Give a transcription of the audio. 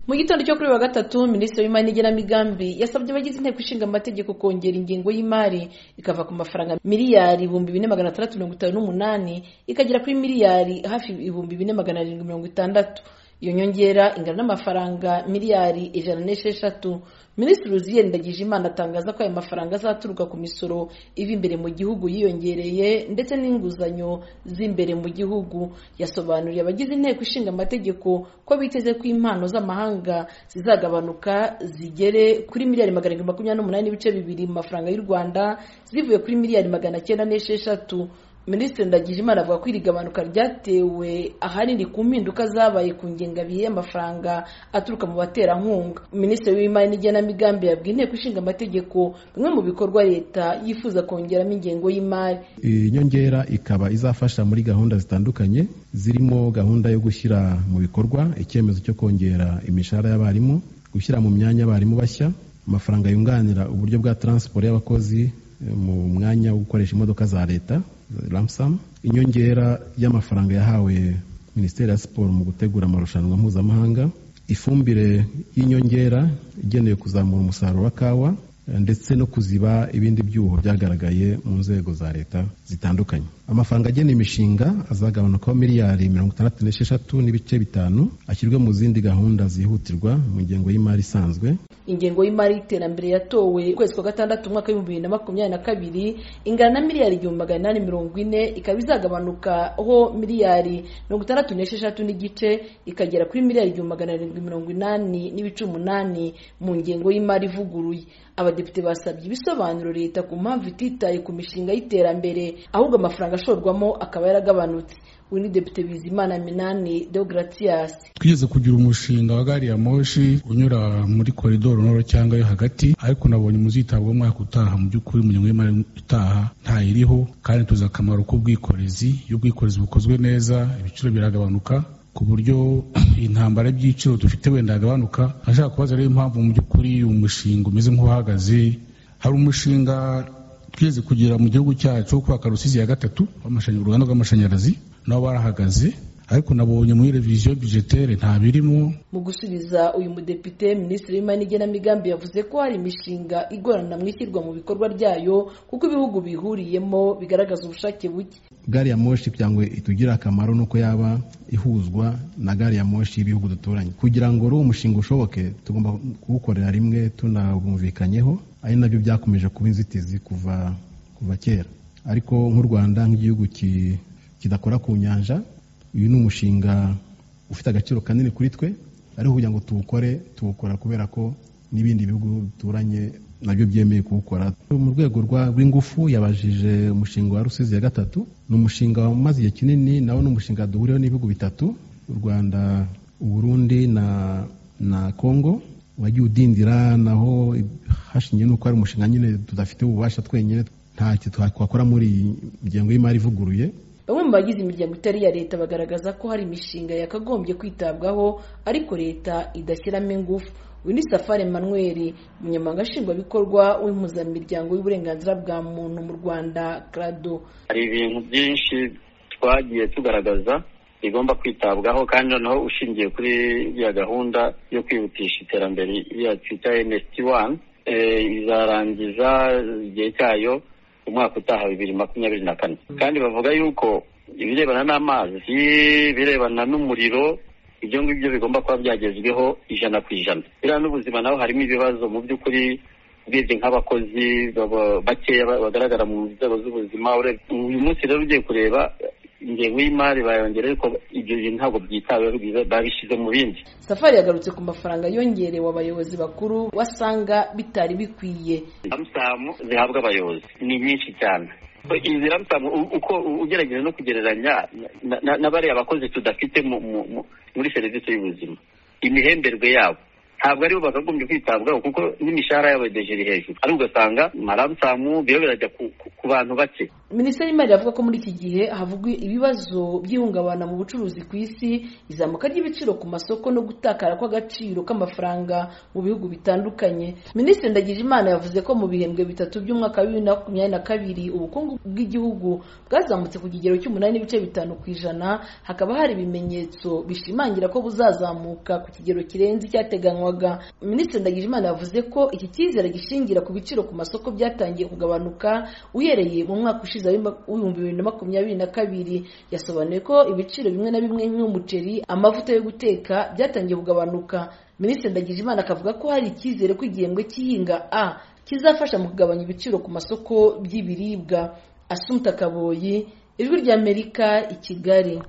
mu gitondo cyo kuri wa gatatu minisitiri w'imari n'igenamigambi yasabye abagize inteko ishinga amategeko kongera ingengo y'imari ikava ku mafaranga miliyari ibihumbi bine magana atandatu mirongo itanu n'umunani ikagera kuri miliyari hafi ibihumbi bine magana arindwi mirongo itandatu iyo nyongera ingana n'amafaranga miliyari ijana n'esheshatu minisitiri uziye ndagijimana atangaza ko aya mafaranga azaturuka ku misoro iva imbere mu gihugu yiyongereye ndetse n'inguzanyo z'imbere mu gihugu yasobanuriye abagize inteko ishinga amategeko ko biteze ko impano z'amahanga zizagabanuka zigere kuri miliyari magana arindwi makumyabiri n'umunani n'ibice bibiri mu mafaranga y'u rwanda zivuye kuri miliyari magana cyenda n'esheshatu minisitiri ndagijimana avuga ko iri gabanuka ryatewe ahanini ku mpinduka zabaye ku ngengabihe y'amafaranga aturuka mu baterankunga minisitiri w'imari n'igenamigambi yabwiye inteko ishinga amategeko bimwe mu bikorwa leta yifuza kongeramo ingengo y'imari iyi nyongera ikaba izafasha muri gahunda zitandukanye zirimo gahunda yo gushyira mu bikorwa icyemezo cyo kongera imishahara y'abarimu gushyira mu myanya abarimu bashya amafaranga yunganira uburyo bwa taransiporo y'abakozi mu mwanya wo gukoresha imodoka za leta ramsamu inyongera y'amafaranga yahawe minisiteri ya siporo mu gutegura amarushanwa mpuzamahanga ifumbire y'inyongera igenewe kuzamura umusaruro wa kawa ndetse no kuziba ibindi byuho byagaragaye mu nzego za leta zitandukanye amafaranga agena imishinga azagabanukaho miliyari mirongo itandatu n'esheshatu n'ibice bitanu ashyirwe mu zindi gahunda zihutirwa mu ngengo y'imari isanzwe ingengo y'imari y'iterambere yatowe ukwezi kwa gatandatu umwaka w'ibihumbi bibiri na makumyabiri na kabiri ingana na miliyari igihumbi magana inani mirongo ine ikaba izagabanukaho miliyari mirongo itandatu n'esheshatu n'igice ikagera kuri miliyari igihumbi magana arindwi mirongo inani n'ibice umunani mu ngengo y'imari ivuguruye abadepite basabye ibisobanuro leta ku mpamvu ititaye ku mishinga y'iterambere ahubwo amafaranga ashorwamo akaba yaragabanutse we ni depite bizimana minani deogratias twigeze kugira umushinga wa gari ya moshi unyura muri koridoro noro cyangwa yo hagati ariko nabonye muzitabwa umwaka utaha mu by'ukuri mu nyungu y'imari itaha ntayiriho kandi tuzi akamaro k'ubwikorezi iyo ubwikorezi bukozwe neza ibiciro biragabanuka ku buryo intambara y'ibiciro dufite wenda yagabanuka ashaka kubaza rero impamvu mu by'ukuri umushinga umeze nk'uhagaze hari umushinga twigeze kugira mu gihugu cyacu wo kubaka rusizi ya gatatu uruganda rw'amashanyarazi nabo barahagaze ariko nabonye muri reviziyo bijetere nta birimo mu gusubiza uyu mudepite minisitiri w'imari n'igenamigambi yavuze ko hari imishinga igorana mu ishyirwa mu bikorwa ryayo kuko ibihugu bihuriyemo bigaragaza ubushake buke gari ya moshi cyangwa itugira akamaro ni uko yaba ihuzwa na gari ya moshi y'ibihugu duturanye kugira ngo uriya umushinga ushoboke tugomba kuwukorera rimwe tunabumvikanyeho ari nabyo byakomeje kuba inzitizi kuva kuva kera ariko nk'u rwanda nk'igihugu kidakora ku nyanja uyu ni umushinga ufite agaciro kanini kuri twe ariko kugira ngo tuwukore tuwukora kubera ko n'ibindi bihugu duturanye nabyo byemeye kuwukora mu rwego rw'ingufu yabajije umushinga wa rusizi ya gatatu ni umushinga wamaze igihe kinini nawo ni umushinga duhuriweho n'ibihugu bitatu u rwanda uburundi na na congo wagiye udindira naho hashingiwe n'uko ari umushinga nyine tudafite ububasha twenyine ntacyo twakora muri iyi ngengo y'imari ivuguruye bamwe mu bagize imiryango itari iya leta bagaragaza ko hari imishinga yakagombye kwitabwaho ariko leta idashyiramo ingufu uyu ni safari emmanuel umunyamabanga nshingwabikorwa w'impuzamiryango y'uburenganzira bwa muntu mu rwanda crado hari ibintu byinshi twagiye tugaragaza bigomba kwitabwaho kandi noneho ushingiye kuri ya gahunda yo kwihutisha iterambere ya twita nsd wani izarangiza igihe cyayo umwaka utaha bibiri makumyabiri na kane kandi bavuga yuko ibirebana n'amazi ibirebana n'umuriro ibyo ngibyo bigomba kuba byagezweho ijana ku ijana biriya n'ubuzima naho harimo ibibazo mu by'ukuri urebye nk'abakozi bakeya bagaragara mu nzego z'ubuzima uyu munsi rero ugiye kureba ingengo y'imari bayongera ariko ibyo bintu ntabwo byitaweho babishyize mu bindi safari yagarutse ku mafaranga yongerewe abayobozi bakuru wasanga bitari bikwiye amusamu zihabwa abayobozi ni nyinshi cyane izi ramusamu uko ugerageza no kugereranya na bariya bakozi tudafite muri serivisi y'ubuzima imihemberwe yabo ntabwo aribo bakagombye kwitabwaho kuko n'imishahara y'abadeje iri hejuru ariko ugasanga maramusamu biba birajya ku- ku- ku bantu bake minisiteri y'imari iravuga ko muri iki gihe havugwa ibibazo by'ihungabana mu bucuruzi ku isi izamuka ry'ibiciro ku masoko no gutakara kw'agaciro k'amafaranga mu bihugu bitandukanye minisitiri ndagijimana yavuze ko mu bihembwe bitatu by'umwaka wa bibiri na makumyabiri na kabiri ubukungu bw'igihugu bwazamutse ku kigero cy'umunani n'ibice bitanu ku ijana hakaba hari ibimenyetso bishimangira ko buzazamuka ku kigero kirenze icyateganywaga minisitiri ndagijimana yavuze ko iki cyizere gishingira ku biciro ku masoko byatangiye kugabanuka uhereye mu mwaka ushize w'ibihumbi bibiri na makumyabiri na kabiri yasobanuye ko ibiciro bimwe na bimwe nk'umuceri amavuta yo guteka byatangiye kugabanuka minisitiri ndagijimana akavuga ko hari icyizere ko igihembwe cy'ihinga a kizafasha mu kugabanya ibiciro ku masoko by'ibiribwa asumta kaboyi ijwi ry'amerika i kigali